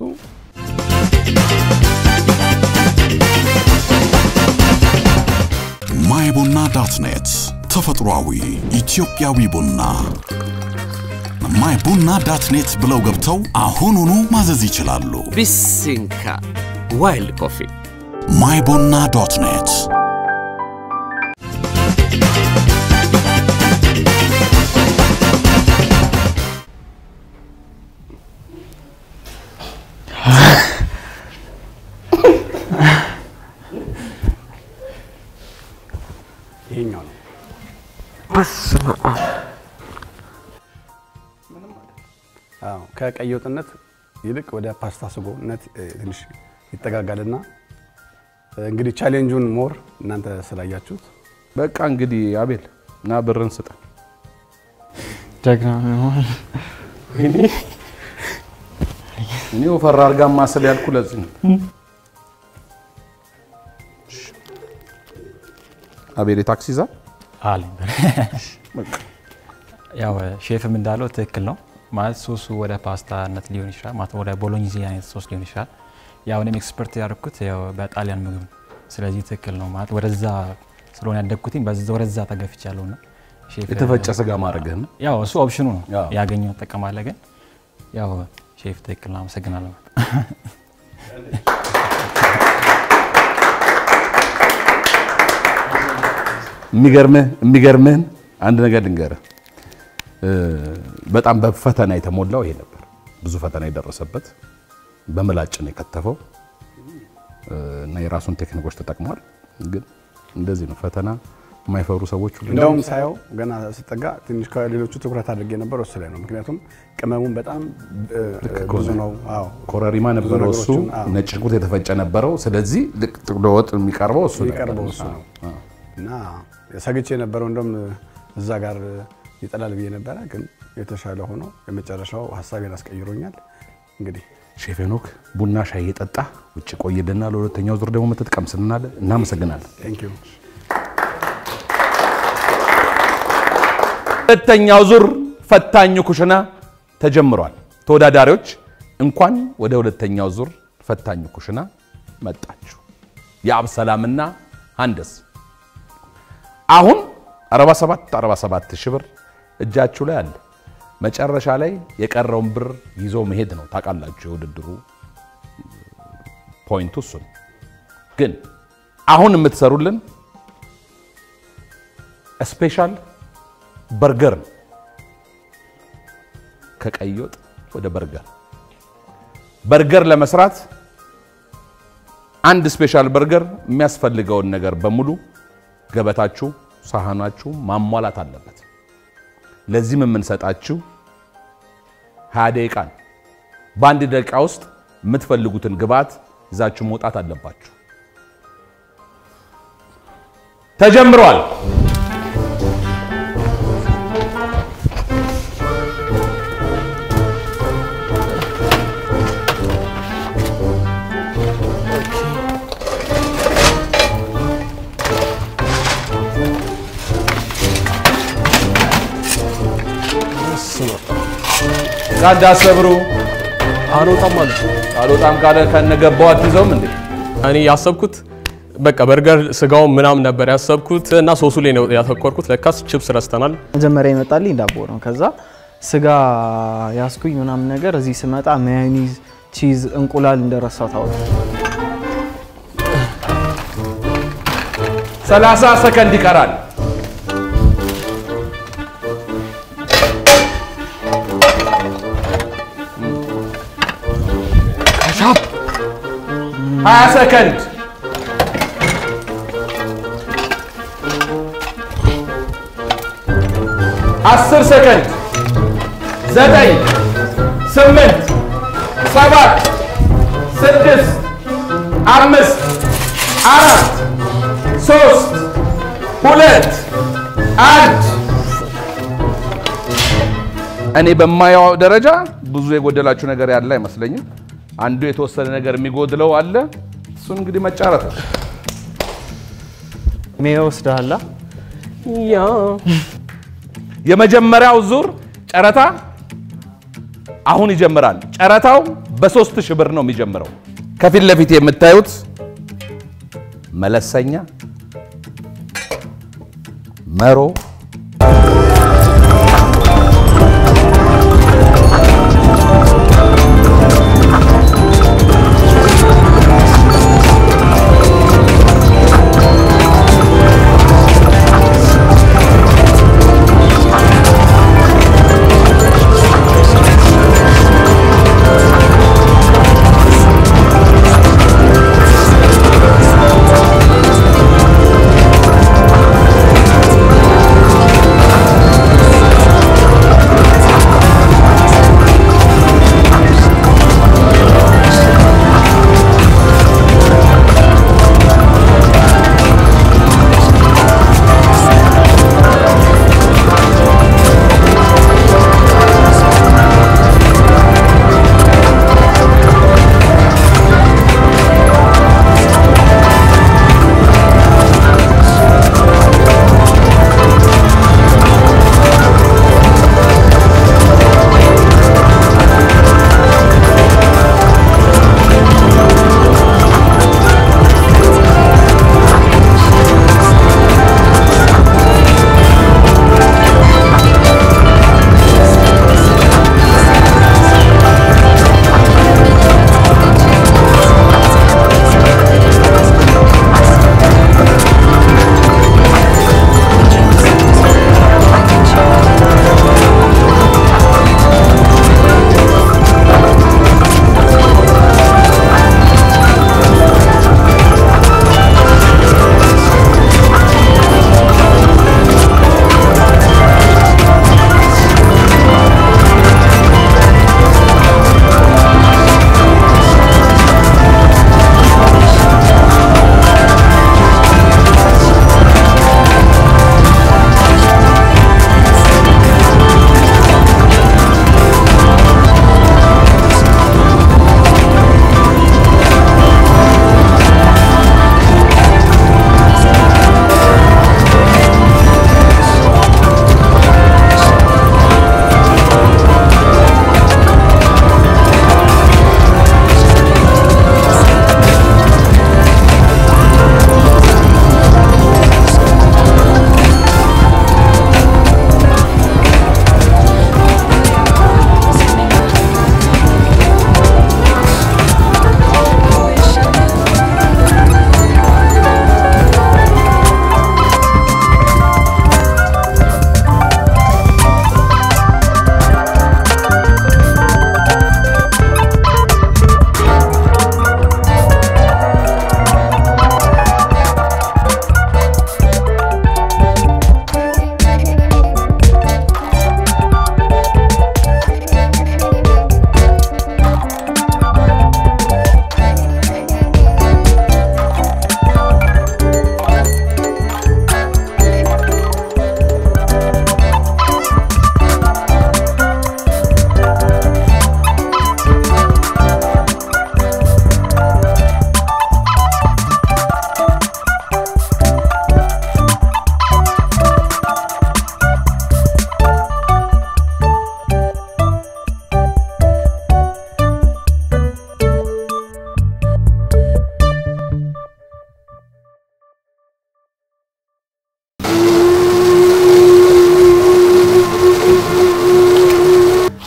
ማይ ቡና ዳት ኔት ተፈጥሯዊ ኢትዮጵያዊ ቡና ማይ ቡና ዳት ኔት ብለው ገብተው አሁኑኑ ማዘዝ ይችላሉ። ቢሲንካ ዋይልድ ኮፊ ማይ ቡና ዶት ኔት ይሄኛው ነው። አዎ ከቀይ ወጥነት ይልቅ ወደ ፓስታ ስጎነት እ፣ ትንሽ ይጠጋጋልና እ፣ እንግዲህ ቻሌንጁን ሞር እናንተ ስላያችሁት በቃ እንግዲህ አቤል እና ብርን ስጠን። ጀግና ነው። እኔ ወፈር አድርጋ ማስል ያልኩ ለዚህ ነው። አቤል የታክሲ ይዛ አለኝ ያው ሼፍም እንዳለው ትክክል ነው ማለት ሶሱ ወደ ፓስታነት ሊሆን ይችላል ማለት ወደ ቦሎኒዚ አይነት ሶስ ሊሆን ይችላል ያው እኔም ኤክስፐርት ያደርኩት ያው በጣሊያን ምግብ ነው ስለዚህ ትክክል ነው ማለት ወደዛ ስለሆነ ያደግኩትኝ በዛ ወደዛ ተገፍቻለሁ እና ሼፍ የተፈጨ ስጋ ማድረግህ ነው። ያው እሱ ኦፕሽኑ ነው አዎ። ያገኘው ጠቀማለ ግን ያው ሼፍ ትክክል ነው አመሰግናለሁ የሚገርምህ የሚገርምህን አንድ ነገር ልንገርህ። እ፣ በጣም በፈተና የተሞላው ይሄ ነበር። ብዙ ፈተና የደረሰበት በምላጭ ነው የከተፈው እ፣ እና የራሱን ቴክኒኮች ተጠቅሟል። ግን እንደዚህ ነው ፈተና የማይፈሩ ሰዎች ሁሉ እንደውም ሳየው ገና ስጠጋ ትንሽ ከሌሎቹ ትኩረት አድርጌ ነበር እሱ ላይ ነው። ምክንያቱም ቅመሙን በጣም እ፣ ብዙ ነው። አዎ ኮረሪማ ነበረው እሱ፣ ነገሮችን፣ አዎ። ነጭ ሽንኩርት የተፈጨ ነበረው። ስለዚህ ልቅ ለወጥ የሚቀርበው እሱ ነው የሚቀርበው ያለው። እሱ ነው አዎ። እና ሰግቼ የነበረው እንደውም እዛ ጋር ይጠላል ብዬ ነበረ፣ ግን የተሻለ ሆኖ የመጨረሻው ሀሳቤን አስቀይሮኛል። እንግዲህ ሼፍ ሄኖክ ቡና ሻይ እየጠጣ ውጭ ቆይልና ለሁለተኛው ዙር ደግሞ መተጥቀምስልናል። እናመሰግናለን። ቴንክ ዩ ሁለተኛው ዙር ፈታኙ ኩሽና ተጀምሯል። ተወዳዳሪዎች እንኳን ወደ ሁለተኛው ዙር ፈታኙ ኩሽና መጣችሁ። የአብሰላምና ሀንደስ አሁን 47 47 ሺህ ብር እጃችሁ ላይ አለ። መጨረሻ ላይ የቀረውን ብር ይዞ መሄድ ነው። ታውቃላችሁ የውድድሩ ፖይንቱ እሱ ነው። ግን አሁን የምትሰሩልን ስፔሻል በርገር ነው። ከቀይ ወጥ ወደ በርገር በርገር ለመስራት አንድ ስፔሻል በርገር የሚያስፈልገውን ነገር በሙሉ ገበታችሁ፣ ሳህናችሁ ማሟላት አለበት። ለዚህም የምንሰጣችሁ 20 ደቂቃ ነው። በአንድ ደቂቃ ውስጥ የምትፈልጉትን ግብዓት ይዛችሁ መውጣት አለባችሁ። ተጀምሯል። ቃዳ ሰብሩ አልወጣም አለ። አልወጣም ካለ ከነገባው አትይዘውም እንዴ? እኔ ያሰብኩት በቃ በርገር ስጋውን ምናምን ነበር ያሰብኩት እና ሶሱ ላይ ነው ያተኮርኩት። ለካስ ችፕስ ረስተናል። መጀመሪያ ይመጣልኝ ዳቦ ነው። ከዛ ስጋ ያስኩኝ ምናምን ነገር እዚህ ስመጣ ማዮኒዝ፣ ቺዝ፣ እንቁላል እንደረሳው ታወቅ 30 ሰከንድ ይቀራል። ሀያ ሰከንድ አስር ሰከንድ ዘጠኝ ስምንት ሰባት ስድስት አምስት አራት ሶስት ሁለት አንድ እኔ በማየው ደረጃ ብዙ የጎደላችሁ ነገር ያለ አይመስለኝም። አንዱ የተወሰነ ነገር የሚጎድለው አለ። እሱን እንግዲህ መጫረት ነው። ሜዮ ወስደሃላ ያ የመጀመሪያው ዙር ጨረታ አሁን ይጀምራል። ጨረታው በሶስት ሺህ ብር ነው የሚጀምረው። ከፊት ለፊት የምታዩት መለሰኛ መሮ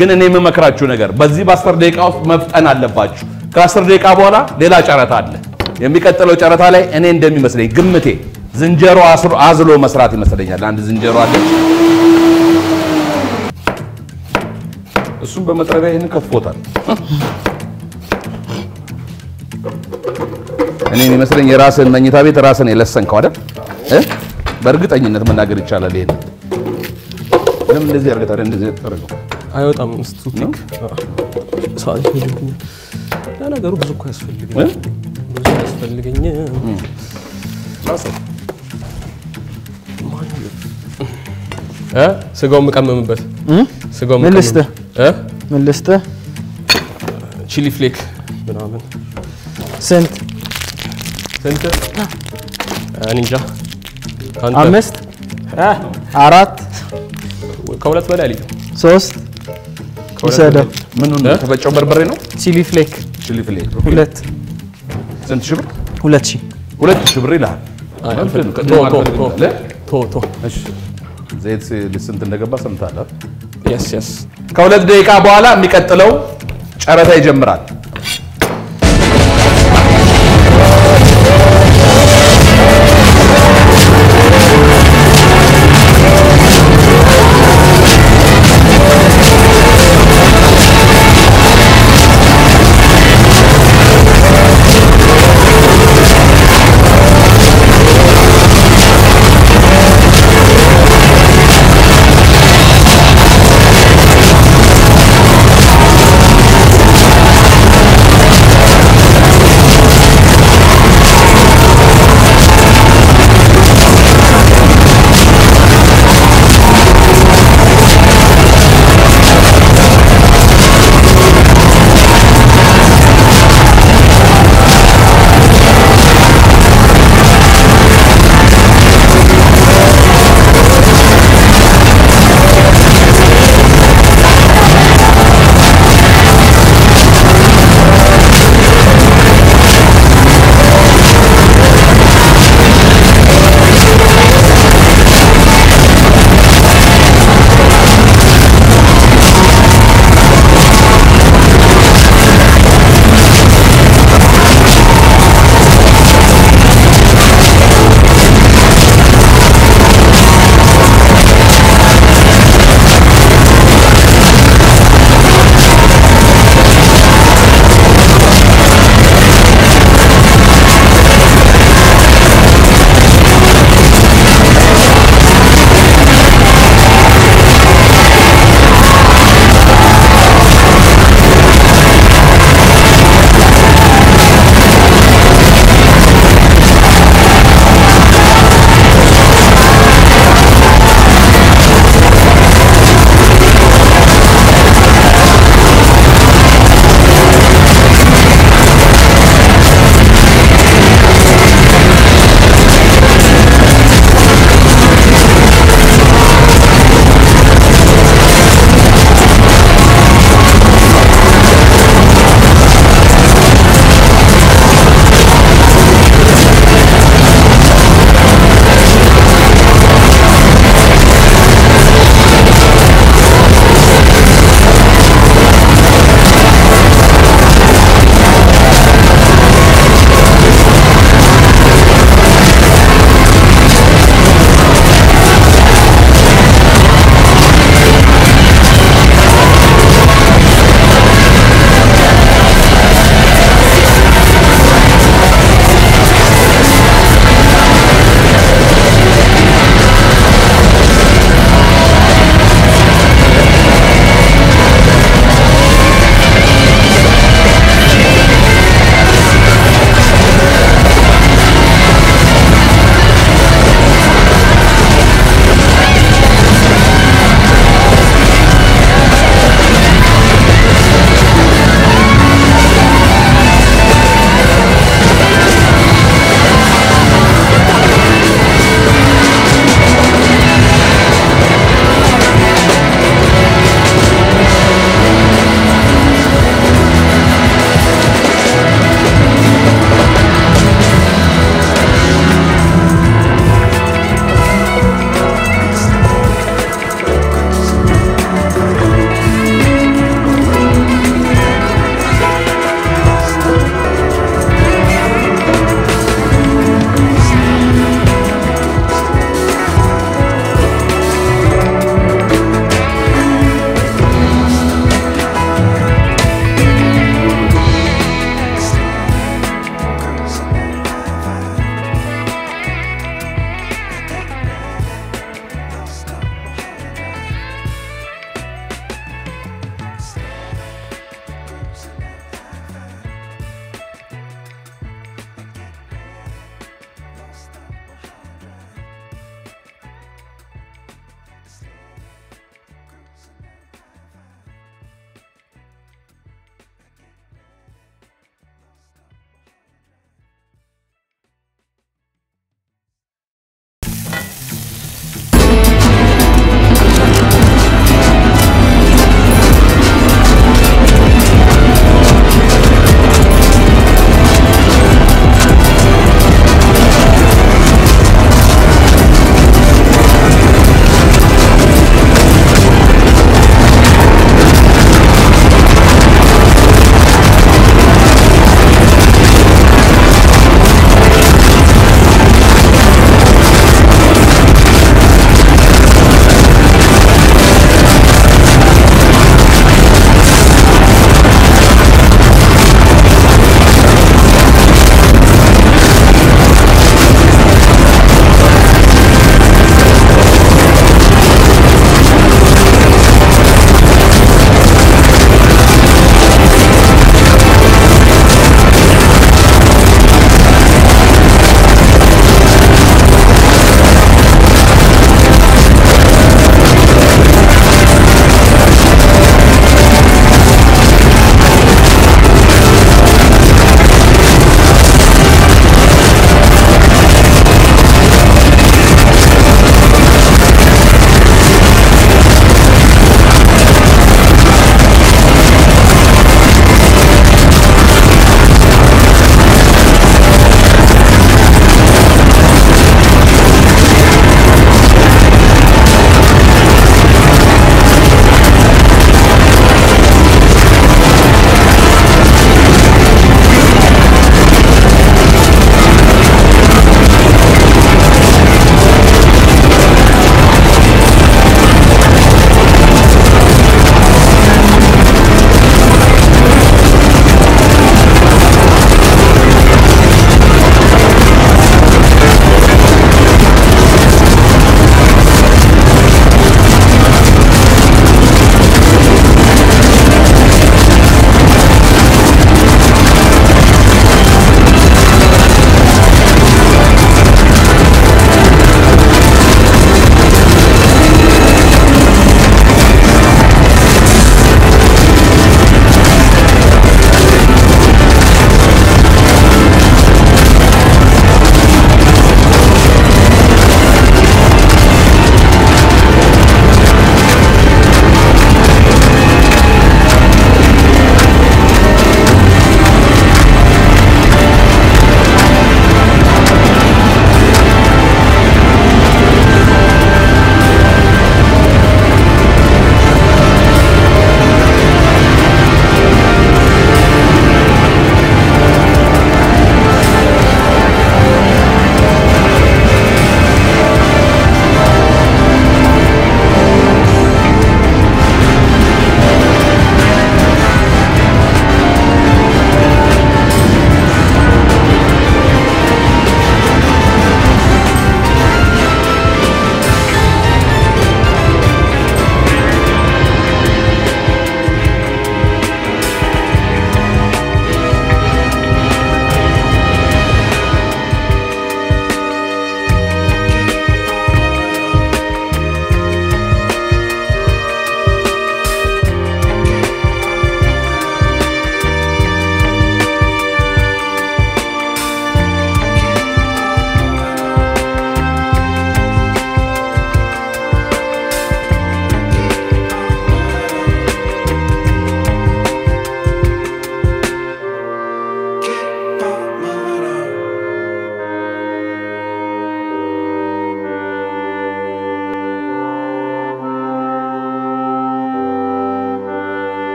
ግን እኔ የምመክራችሁ ነገር በዚህ በአስር ደቂቃ ውስጥ መፍጠን አለባችሁ። ከአስር ደቂቃ በኋላ ሌላ ጨረታ አለ። የሚቀጥለው ጨረታ ላይ እኔ እንደሚመስለኝ ግምቴ ዝንጀሮ አስሮ- አዝሎ መስራት ይመስለኛል። አንድ ዝንጀሮ አለ። እሱም በመጥረቢያ ይህን ከፍቶታል። እኔ የሚመስለኝ የራስን መኝታ ቤት ራስን የለሰንከው አይደል? እ? በእርግጠኝነት መናገር ይቻላል። ይሄን ለምን እንደዚህ አድርገህ ታዲያ እንደዚህ አደረገው? አይወጣም እስቱ ቲክ ሰዓት ይፈልግኛል። ለነገሩ ብዙ እኮ ያስፈልገኝ እ? ብዙ ያስፈልገኝ እ ስጋው የምቀመምበት ስጋው ምን ልስጥህ? እ ምን ልስጥህ? ቺሊ ፍሌክ ምናምን ስንት? ስንት እኔ እንጃ አንተ አምስት አራት ከሁለት በላይ አልይዝም ሶስት ከሁለት ውሰደው። በላይ። ምኑን እ? የተፈጨው በርበሬ ነው? ቺሊ ፍሌክ ችሊ ፍሌ ሁለት ስንት ሺህ ብር? ሁለት ሺህ ሁለት ሺህ ብር ይልሃል። አይ፣ ምንድን ነው? አልፈልግም። ቅድም ቶ ቶ አልፈልግም ቶ ብለህ? ቶ ቶ እሺ። ዘይት ስንት እንደገባ ሰምተሃል? የስ የስ ከሁለት ደቂቃ በኋላ የሚቀጥለው ጨረታ ይጀምራል። ♪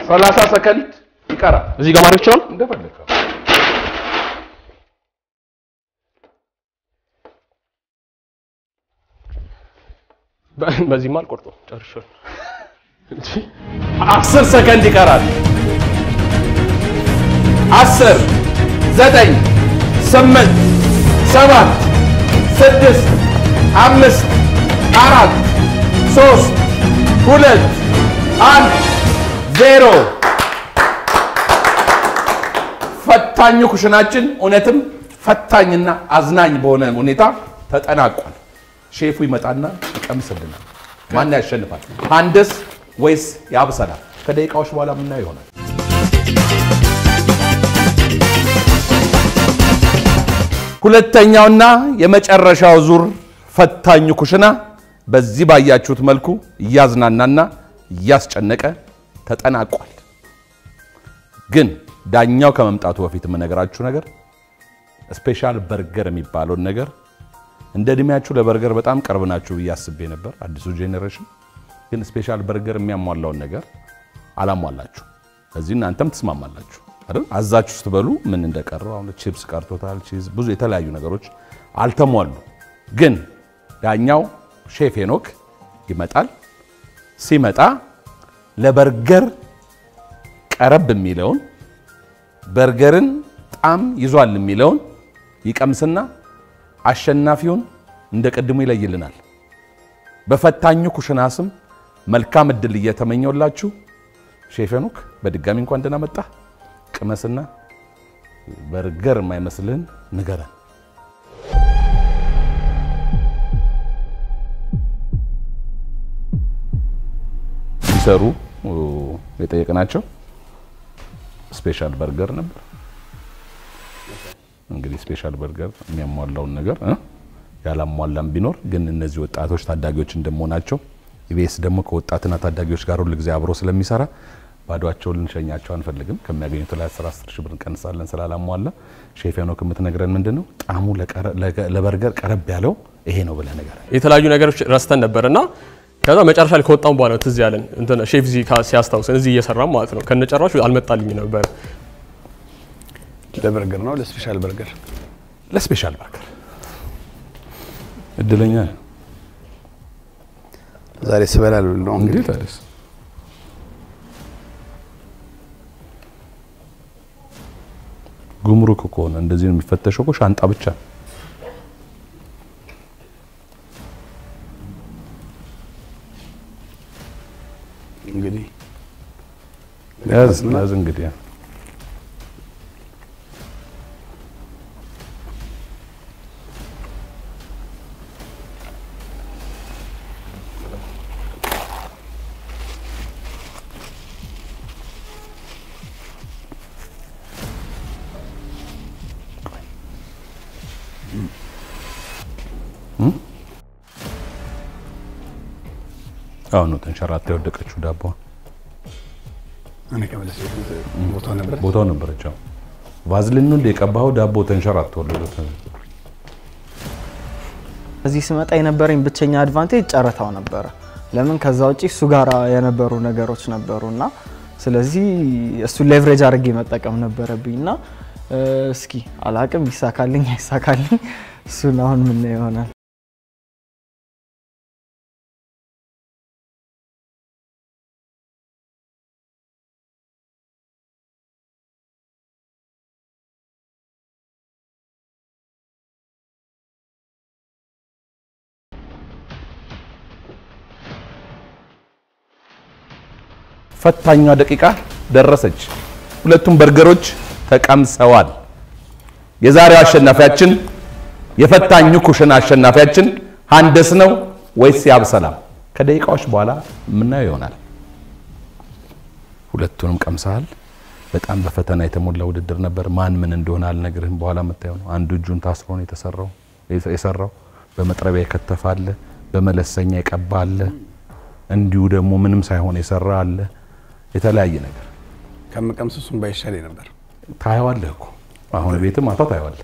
ሰላሳ ሰከንድ ይቀራል። እዚህ ጋር ማድረግ ይችላል። እንደፈለግከው በ- በዚህማ አልቆርጠውም ጨርሻለሁ። አስር ሰከንድ ይቀራል። አስር ዘጠኝ ስምንት ሰባት ስድስት አምስት አራት ሶስት ሁለት አንድ ዜሮ። ፈታኙ ኩሽናችን እውነትም ፈታኝና አዝናኝ በሆነ ሁኔታ ተጠናቋል። ሼፉ ይመጣና ይቀምስልናል። ማን ያሸንፋል? አንድስ ወይስ ያብሰላል? ከደቂቃዎች በኋላ የምናየው ይሆናል። ሁለተኛውና የመጨረሻው ዙር ፈታኙ ኩሽና በዚህ ባያችሁት መልኩ እያዝናናና እያስጨነቀ ተጠናቋል። ግን ዳኛው ከመምጣቱ በፊት የምነግራችሁ ነገር ስፔሻል በርገር የሚባለውን ነገር እንደ እድሜያችሁ ለበርገር በጣም ቅርብ ናችሁ ብዬ አስቤ ነበር። አዲሱ ጄኔሬሽን ግን ስፔሻል በርገር የሚያሟላውን ነገር አላሟላችሁ። እዚህ እናንተም ትስማማላችሁ አይደል? አዛችሁ ስትበሉ ምን እንደቀረው አሁን ቺፕስ ቀርቶታል፣ ቺዝ፣ ብዙ የተለያዩ ነገሮች አልተሟሉ። ግን ዳኛው ሼፍ ሄኖክ ይመጣል። ሲመጣ ለበርገር ቀረብ የሚለውን በርገርን ጣም ይዟል የሚለውን ይቀምስና አሸናፊውን እንደ ቅድሙ ይለይልናል። በፈታኙ ኩሽና ስም መልካም እድል እየተመኘውላችሁ ሼፍ ሄኖክ በድጋሚ እንኳን ደህና መጣ። ቅመስና በርገር የማይመስልህን ንገረን። ሲሰሩ የጠየቅናቸው ስፔሻል በርገር ነበር። እንግዲህ ስፔሻል በርገር የሚያሟላውን ነገር እ ያላሟላም ቢኖር ግን እነዚህ ወጣቶች ታዳጊዎች እንደመሆናቸው ኢቢኤስ ደግሞ ከወጣትና ታዳጊዎች ጋር ሁል ጊዜ አብሮ ስለሚሰራ ባዷቸውን ልንሸኛቸው አንፈልግም። ከሚያገኙት ላይ 10 10 ሺህ ብር እንቀንሳለን ስላላሟላ። ሼፍ ሄኖክ የምትነግረን ምንድን ነው? ጣዕሙ ለበርገር ቀረብ ያለው ይሄ ነው ብለህ ነገር የተለያዩ ነገሮች ረስተን ነበር እና ከዛ መጨረሻ ላይ ከወጣም በኋላ ነው ትዝ ያለን እንትን ሼፍ ዚ ሲያስታውሰን እዚህ እየሰራም ማለት ነው ከነጨራሹ አልመጣልኝ ነበር። ለበርገር ነው ለስፔሻል በርገር ለስፔሻል በርገር እድለኛ ነህ። ዛሬ ስበላል ነው እንዴት እንግዲህ ታዲያስ? ጉምሩክ እኮ ነው እንደዚህ ነው የሚፈተሸው እኮ ሻንጣ ብቻ ነው። እንግዲህ ያዝ ያዝ እንግዲህ አሁን ነው ተንሸራታ የወደቀችው ዳቦ እኔ ከመለስ ቦታ ነበር ቦታው ነበረች። አዎ ቫዝሊን ነው እንደ የቀባኸው ዳቦ ተንሸራቶ ወለደ። እዚህ ስመጣ የነበረኝ ብቸኛ አድቫንቴጅ ጨረታው ነበረ። ለምን ከዛ ውጪ እሱ ጋር የነበሩ ነገሮች ነበሩ እና ስለዚህ እሱን ሌቭሬጅ አድርጌ መጠቀም ነበረብኝ እና እስኪ አላቅም ይሳካልኝ አይሳካልኝ እሱን አሁን ምን ይሆናል። ፈታኟ ደቂቃ ደረሰች። ሁለቱም በርገሮች ተቀምሰዋል። የዛሬው አሸናፊያችን የፈታኙ ኩሽና አሸናፊያችን ሀንደስ ነው ወይስ ያብሰላም? ከደቂቃዎች በኋላ የምናየው ይሆናል። ሁለቱንም ቀምሰሃል። በጣም በፈተና የተሞላ ውድድር ነበር። ማን ምን እንደሆነ አልነግርህም፣ በኋላ የምታየው ነው። አንዱ እጁን ታስሮ ነው የተሰራው የሰራው በመጥረቢያ የከተፈ አለ፣ በመለሰኛ የቀባ አለ፣ እንዲሁ ደግሞ ምንም ሳይሆን የሰራ አለ። የተለያየ ነገር ከምቀምስ እሱን ባይሻል ነበር። ታየዋለህ እኮ አሁን ቤትም ማታ ታየዋለህ።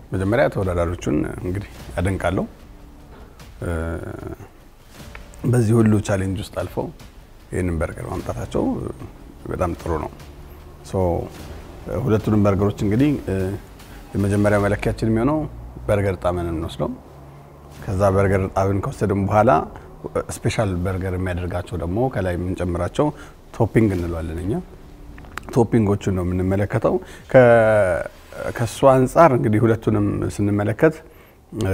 መጀመሪያ ተወዳዳሪዎቹን እንግዲህ አደንቃለሁ። እ፣ በዚህ ሁሉ ቻሌንጅ ውስጥ አልፈው ይህንን በርገር ማምጣታቸው እ፣ በጣም ጥሩ ነው። ሶ እ፣ ሁለቱንም በርገሮች እንግዲህ እ፣ የመጀመሪያ መለኪያችን የሚሆነው በርገር ጣዕምን እንወስደው። ከዛ በርገር ጣዕምን ከወሰድን በኋላ እ፣ ስፔሻል በርገር የሚያደርጋቸው ደግሞ ከላይ የምንጨምራቸው ቶፒንግ እንለዋለን እኛ ቶፒንጎቹን ነው የምንመለከተው። ከ- ከእሱ አንጻር እንግዲህ ሁለቱንም ስንመለከት እ፣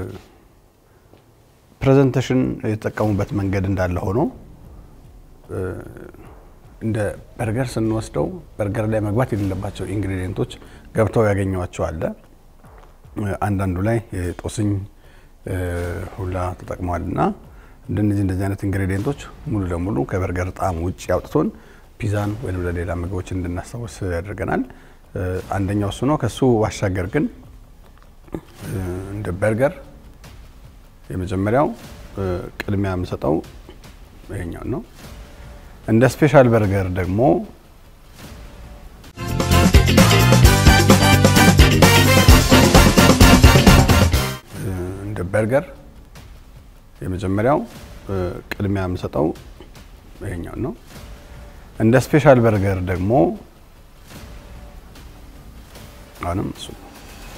ፕሬዘንቴሽን የተጠቀሙበት መንገድ እንዳለ ሆኖ እ፣ እንደ በርገር ስንወስደው በርገር ላይ መግባት የሌለባቸው ኢንግሪዲየንቶች ገብተው ያገኘዋቸው አለ። እ፣ አንዳንዱ ላይ የጦስኝ እ፣ ሁላ ተጠቅመዋል እና እንደነዚህ እንደዚህ አይነት ኢንግሪዲየንቶች ሙሉ ለሙሉ ከበርገር ጣዕም ውጭ አውጥቶን ፒዛን ወይም ለሌላ ምግቦች እንድናስታውስ ያደርገናል። እ፣ አንደኛው እሱ ነው። ከሱ ባሻገር ግን እ፣ እንደ በርገር የመጀመሪያው እ፣ ቅድሚያ የምሰጠው ይሄኛው ነው። እንደ ስፔሻል በርገር ደግሞ እ፣ እንደ በርገር የመጀመሪያው እ፣ ቅድሚያ የምሰጠው ይሄኛው ነው። እንደ ስፔሻል በርገር ደግሞ አሁንም እሱ ነው።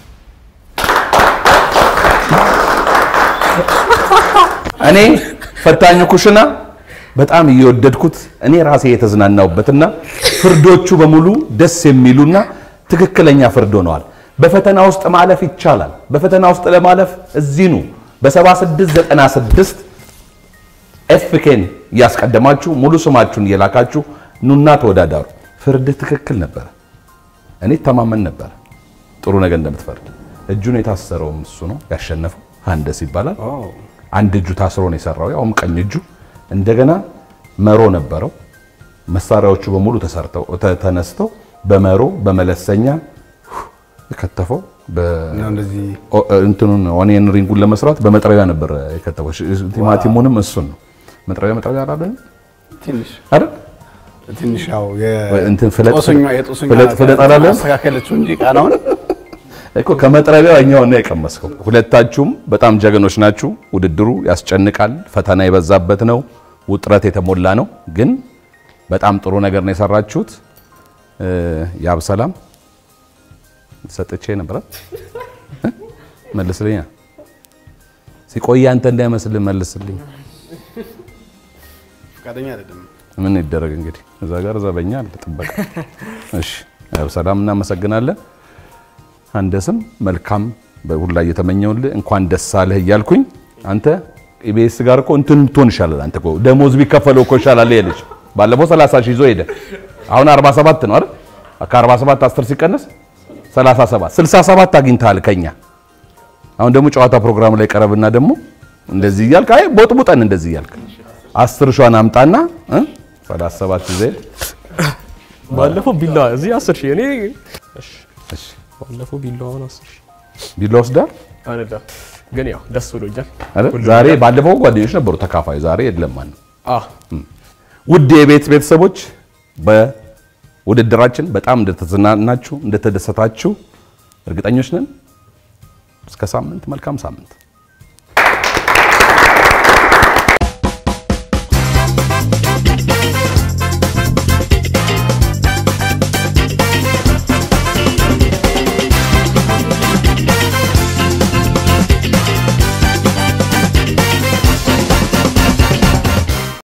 እኔ ፈታኙ ኩሽና በጣም እየወደድኩት እኔ ራሴ የተዝናናውበትና ፍርዶቹ በሙሉ ደስ የሚሉና ትክክለኛ ፍርድ ሆነዋል። በፈተና ውስጥ ማለፍ ይቻላል። በፈተና ውስጥ ለማለፍ እዚኑ በ7696 ኤፍኬን እያስቀደማችሁ ሙሉ ስማችሁን እየላካችሁ ኑና ተወዳዳሩ። ፍርድ ትክክል ነበረ። እኔ ተማመን ነበር ጥሩ ነገር እንደምትፈርድ። እጁን የታሰረውም እሱ ነው ያሸነፈው። ሀንደስ ይባላል። አንድ እጁ ታስሮ ነው የሰራው፣ ያውም ቀኝ እጁ። እንደገና መሮ ነበረው። መሳሪያዎቹ በሙሉ ተሰርተው ተ- ተነስተው በመሮ በመለሰኛ የከተፈው እና እንደዚህ ኦ- እንትኑን ኦኒየን ሪንጉን ለመስራት በመጥረቢያ ነበር የከተፈው። ቲማቲሙንም እሱን ነው መጥረቢያ መጥረቢያ አላለን ትንሽ አይደል? ትንሽ ያው እንትን ፍለጥ- የጦሰኛ የጦሰኛ ፍለጥ- ፍለጥ አላለም? አስተካከለችው እንጂ ቃናውን እኮ ከመጥረቢያው እኛውን ነው የቀመስከው። ሁለታችሁም በጣም ጀግኖች ናችሁ። ውድድሩ ያስጨንቃል፣ ፈተና የበዛበት ነው፣ ውጥረት የተሞላ ነው። ግን በጣም ጥሩ ነገር ነው የሰራችሁት። እ፣ ያብ ሰላም ሰጥቼ ነበረ መልስልኛ። ሲቆይ አንተ እንዳይመስል መልስልኝ። ፈቃደኛ አይደለም። ምን ይደረግ እንግዲህ እዛ ጋር ዘበኛ አለ ጥበቃ። እሺ ያው ሰላም እናመሰግናለን። አንደስም መልካም በሁላ እየተመኘውልህ እንኳን ደስ አለህ እያልኩኝ አንተ ኢቢኤስ ጋር እኮ እንትን ብትሆን ይሻላል። አንተ እኮ ደሞዝ ቢከፈለው እኮ ይሻላል። ይሄ ልጅ ባለፈው 30 ሺህ ይዞ ሄደ። አሁን 47 ነው አይደል? ከ47 10 ሲቀነስ 37 67 አግኝተሃል ከኛ። አሁን ደግሞ ጨዋታ ፕሮግራም ላይ ቀረብና ደግሞ እንደዚህ እያልክ አይ ቦጥቡጠን እንደዚህ እያልክ አስር ሿን አምጣና እ 37 ይዘህ ባለፈው ቢላ እዚህ 10 ሺህ እኔ እሺ እሺ ባለፈው ቢላዋን 10 ሺህ ቢላ ወስዳል አይደለም ግን ያው ደስ ብሎኛል። አይደል? ሁሉም ዛሬ ነገር- ባለፈው ጓደኞች ነበሩ ተካፋዩ፣ ዛሬ የለም ማለት ነው። አ ውድ የቤት ቤተሰቦች በውድድራችን በጣም እንደተዝናናችሁ እንደተደሰታችሁ እርግጠኞች ነን። እስከ ሳምንት፣ መልካም ሳምንት።